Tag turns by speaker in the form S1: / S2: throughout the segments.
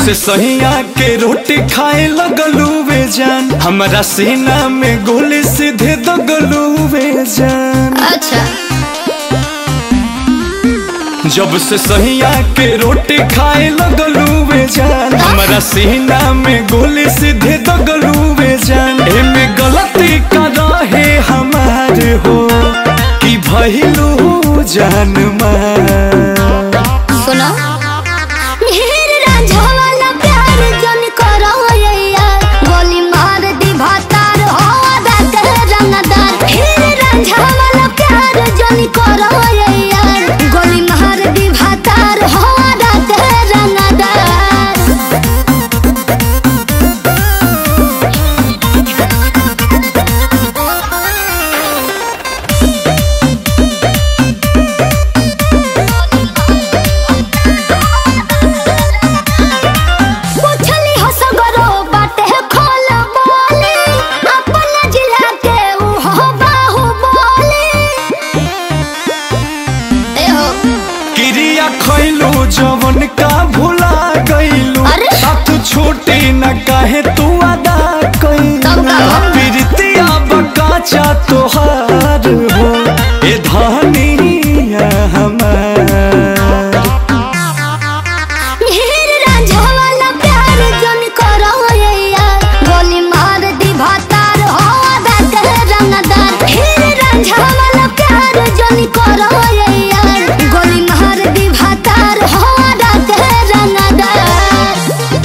S1: से सहिया के रोटी खाए लगलू वे जान हमारा सीना में गोली सीधे दगलू वे जान
S2: अच्छा
S1: जब से सहिया के रोटी खाए लगलू वे जान हमारा सीना में गोली सीधे दगलू वे जान एमे गलती का रहे हमार हो कि भइलू जान मार
S2: सुनो ढेर रांझा वाला प्यार जन करो यैया गोली मार दी भातार हो आदा कर रंगदार ढेर रांझा वाला प्यार जन करो यैया गोली मार दी भातार हो आदा कर रंगदार पूछली हो सगरो बाटे खोल बोले अपन जिला के ऊ हो बाहु बोले ए हो
S1: क्रिया खैलू जवन का भुला गईलू
S2: अरे!
S1: साथ छोटे न काहे तू अदा कैलू
S2: तब का हो?
S1: प्रीतिया बकाचा तोहार हो ए धनिया हमार
S2: ढेर रांझा वाला प्यार जन करो यैया गोली मार दी भातार हो आदा कर रंगदार ढेर रांझा वाला प्यार जन करो यैया गोली मार दी भातार हो आदा कर रंगदार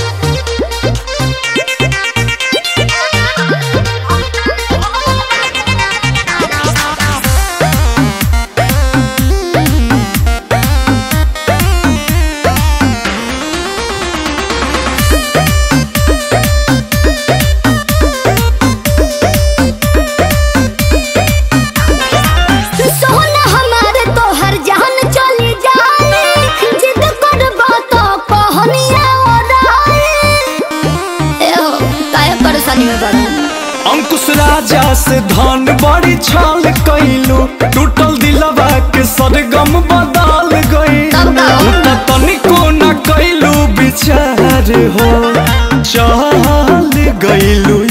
S2: सोना हमारे तोहर जान चली जाए जिद करबो तो कहनिया ओराए ए हो काहे परेशानी में पड़ा
S1: अंकुश राजा से धन बड़ी छाल कैलू टूटल दिलवा के सरगम बदल गई
S2: तब का हो?
S1: तनिको न कैलू विचार हो चल गईलू